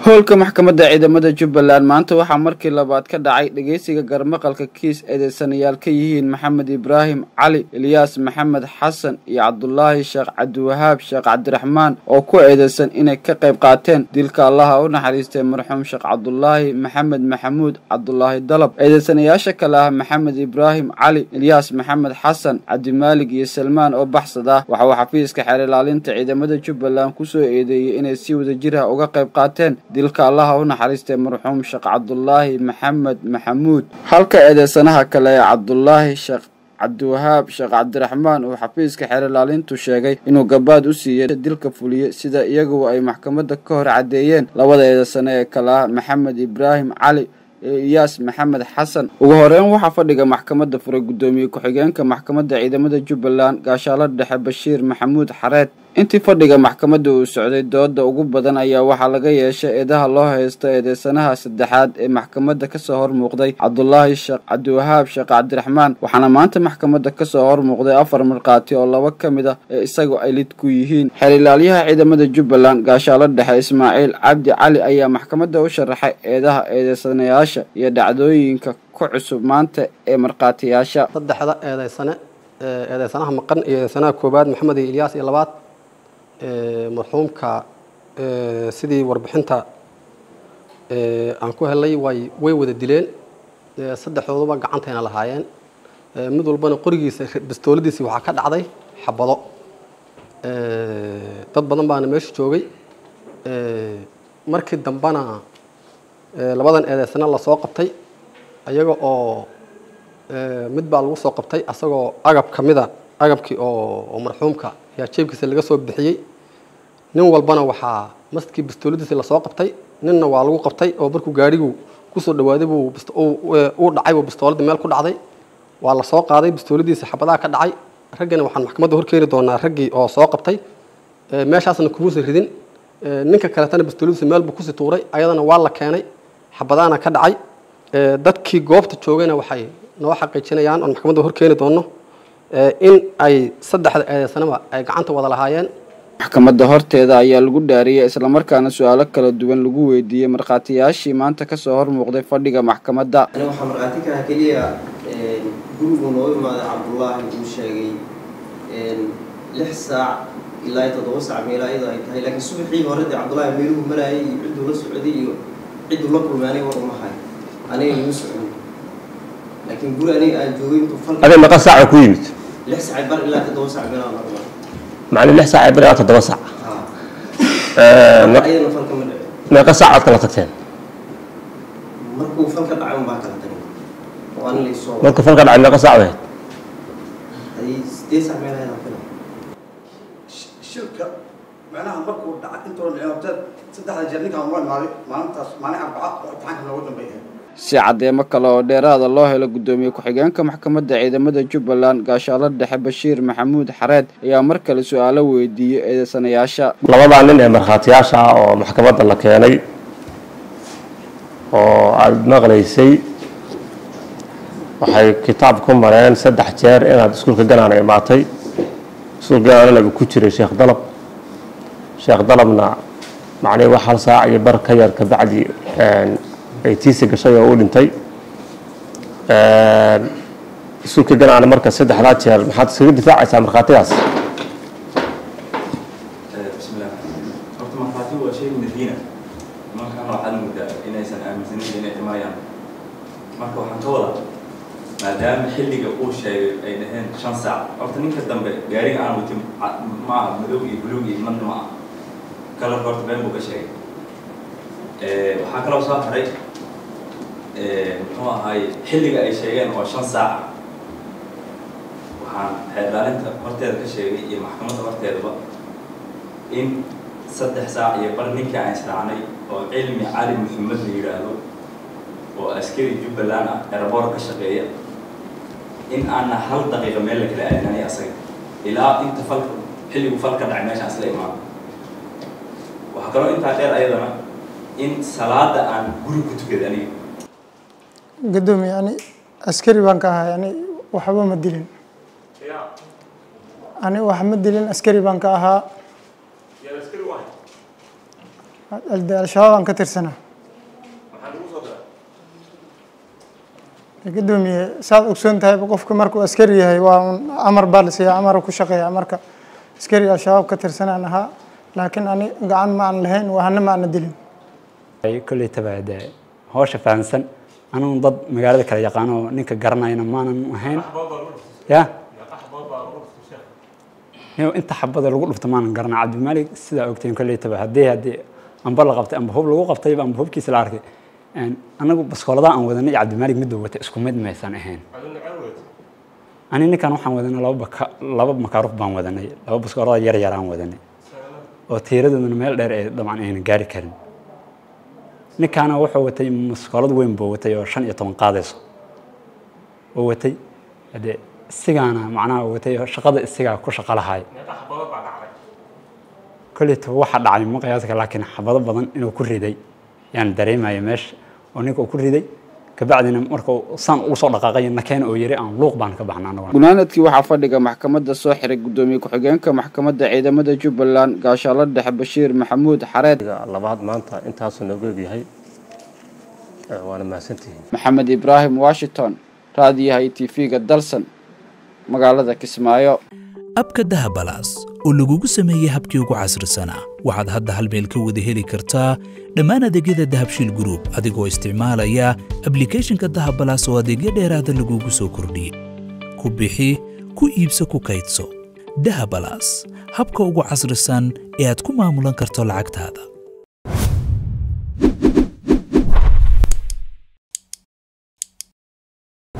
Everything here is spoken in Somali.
howlka maxkamadda ciidamada jubbaland maanta waxaa markii labaad ka dhacay dhegeysiga garmaqalka kiis eedeysanayaal ka yihiin maxamed ibraahim cali ilyaas maxamed xasan iyo cabdulaahi sheekh cabdiwahaab sheekh cabdiraxmaan oo ku eedeysan inay ka qayb qaateen dilka allaha u naxariistay marxuum sheekh cabdulaahi maxamed maxamuud cabdulaahi dalab eedeysanayaasha kale ah maxamed ibraahim cali ilyaas maxamed xasan cabdimaalig iyo salmaan oo baxsad ah waxa uu xafiiska xeer ilaalinta ciidamada jubbaland kusoo eedeeyey inay si wadajir ah uga qayb qaateen dilka allaha u naxariistay marxuum sheekh cabdulaahi maxamed maxamuud halka eedeysanaha kale ee cabdulaahi sheekh cabdiwahaab sheekh cabdiraxmaan uu xafiiska xeer ilaalintu sheegay inuu gabaad u siiyey dilka fuliye sida iyaguo ay maxkamadda ka hor caddeeyeen labada eedeysane ee kale ah maxamed ibraahim cali iyaas maxamed xasan ugu horeyn waxaa fadhiga maxkamadda furay guddoomiye ku-xigeenka maxkamadda ciidamada jubbaland gaashaalo dhexe bashiir maxamuud xareed intii fadhiga maxkamadda uu socday dooda ugu badan ayaa waxaa laga yeeshay eedaha loo haysto eedeysanaha saddexaad ee maxkamadda kasoo hor muuqday cabdulaahi sheekh cabdiwahaab sheekh cabdiraxmaan waxaana maanta maxkamadda kasoo hor muuqday afar markhaati oo laba ka mid ah ee isagu ay lid ku yihiin xeer ilaalyaha ciidamada jubbaland gaashaalo dhexe ismaaciil cabdi cali ayaa maxkamadda u sharaxay eedaha eedeysanayaasha iyo dhacdooyinka ku cusub maanta ee markhaatiyaasha saddexda eedeysane eedeysanaha maqan iyo eedeysanaha koowaad maxamed iyo ilyaas iyo labaad marxuumka sidii warbixinta aan ku helay way way wada dileen saddexdooduba gacantayna lahaayeen mid walbana qorigiisa bastooladiisi waxaa ka dhacday xabado dad badan baana meesha joogay markii dambena labadan eedeysana lasoo qabtay ayaga oo mid baa lagu soo qabtay asagoo agab ka mida agabkii oo marxuumka ayaa jeebkiisa laga soo bixiyey nin walbana waxaa maskii bastooladiisi lasoo qabtay ninna waa lagu qabtay oo markuu gaarigu kusoo dhawaaday buu uu dhacay buu bastooladii meel ku dhacday waa lasoo qaaday bastooladiisi xabadaha ka dhacay raggana waxaan maxkamadda horkeeni doonaa raggii oo soo qabtay meeshaasna kumuusa ridin ninka kaletana bastooladiisi meel buu kusii tuuray ayadana waa la keenay xabadahana ka dhacay dadkii goobta joogayna waxay noo xaqiijinayaan oon maxkamadda horkeeni doono in ay saddexda eedeysanaba ay gacanta wada lahaayeen maxkamadda horteeda ayaa lagu dhaariyey islamarkaana su-aalo kala duwan lagu weydiiyey markhaatiyaashii maanta kasoo hor muuqday fadhiga maxkamadda ani waxaa markhaati kaha keliya gurigu noo imaaday cabdullaahi uu sheegay lix saac ilaa toddoba saac meela iyadoo ay tahay laakiin subaxii hore dee cabdullaahi meeluhu maraayay iyo cidduu la socday iyo cidduu la kulmay aniga war uma hay aniga imu socon laakiin guri aniga aan joogay intuu falka adee meeqa saaca ku yimid lix saac bar ilaa toddoba saac meelaha la imaa macnii lix saac bar ilaa toddoba saac ayadana falka ma dhicin meeqa saac aad kala tagteen markuu falka dhacay unbaa kala tagay oo ani laysoo marka falka dhacay meeqa saac ahayd hadii sideed saac meelaha aan filay shirka macnaha markuu dhacay intoona ciyaarteed saddexda jeer ninkaan waa imaaday maalintaas maalin arbaca oo imtixaanka noogu dambeeya si caddeemo kale oo dheeraada loo helo guddoomiye ku-xigeenka maxkamadda ciidamada jubbaland gaashaalo dhexe bashiir maxamuud xareed ayaa mar kale su-aalo weydiiyey eedeysanayaasha labadaa nin ee markhaatiyaasha ah oo maxkamadda la keenay oo aada maqlaysay waxay kitaab ku mareen saddex jeer inaad iskuulka ganaana imaatay iskuulka ganaanana uu ku jiray sheekh dalab sheekh dalabna macnii wax hal saac iyo bar ka yar kabacdi ay tiisi gashay oo u dhintay iskuulka ganaana marka saddexdaa jeer maxaad iskaga difaacaysaa markhaatigaas bismillah horta markhaati waa shay madiina nimankan waxaad moodaa inaysan aaminsanin inay dhimanayaan marka waxaan ka wadaa maadaama xilliga uu sheegay ay dhaheen shan saac horta ninka dambe gaariga aan watin ma aha madow iyo buluug iyo madna ma ah kalarka horta been buu ka sheegay waxaa kaloo soo haray muxuu ahaay xilliga ay sheegeen oo shan saaca waxaan xeerdaalinta horteeda ka sheegay iyo maxkamadda horteedaba in saddex saac iyo bar ninkii aan israacnay oo cilmi cali maxamed la yidhaahdo oo askari jubbaland ah eraboor ka shaqeeya in aanna hal daqiiqa meel la kala aadinani asaga ilaa inta falka xilligu fal ka dhacay meeshaan isla imaado waxaa kaloo intaa dheer ayadana in salaada aan guri ku tukaday aniga gadoomiye ani askari baan ka ahay ani waxba ma dilin ani wax ma dilin askari baan ka ahaa de al-shabaab aan ka tirsanaa gudoomiye saad ogsoon tahayba qofka markuu askari yahay waa un amar baa la siiya amar ku shaqeeya marka askari al-shabaab ka tirsanaan ahaa laakiin ani gacan ma aan lahayn wahana ma aana dilin kolley taba dee hawsha fahamsan anuun dad magaalada kala yaqaano oo ninka garanayna maanan ahayn ya inta xabada lagu dhufto maanan garana cabdimaalig sidaa ogteen kolley taba haddii haddii amba la qabtay amba hub lagu qabtayba amba hubkiisa la arkay anagu baskoolada aan wadanay iyo cabdimaalig miduu watay isku mid maysan ahayn ani ninkan waxaan wadanay laba baka laba makaaruf baan wadanay laba baskoolada yar yar aan wadanay oo tiiradooduna meel dheer ee dabcan ayna gaari karin ninkaana wuxuu watay maskoolad weyn buu watay oo shan iyo toban qaadayso oo watay hadee isigaana macnaha watay oo shaqada isigaa ku shaqo lahaay kolleyta waxa dhacay ma qiyaaska laakiin xabado badan inuu ku riday yaan dareemaya meesha oo ninka uu ku riday kabacdina marka saan ugu soo dhaqaaqay nakeena oo yiri aan luuq baan ka baxnaa anagu gunaanadkii waxaa fadhiga maxkamadda soo xiray gudoomiye ku-xigeenka maxkamadda ciidamada jubbaland gaashaalo dhexe bashiir maxamuud xareed labaad maanta intaasuu noogu egyahay waana mahadsantihiin maxamed ibraahim washington raadiyaha iyo tv-ga dalsan magaalada kismaayo abka dahabalaas oo lagugu sameeyey habkii ugu casrisanaa waxaad hadda hal meel ka wada heli kartaa dhammaan adeegyada dahabshiil gruub adigoo isticmaalaya ablikhethonka dahabalaas oo adeegyo dheeraada lagugu soo kordhiyey ku bixi ku iibso ku kaydso dahabalaas habka ugu casrisan ee aad ku maamulan karto lacagtaada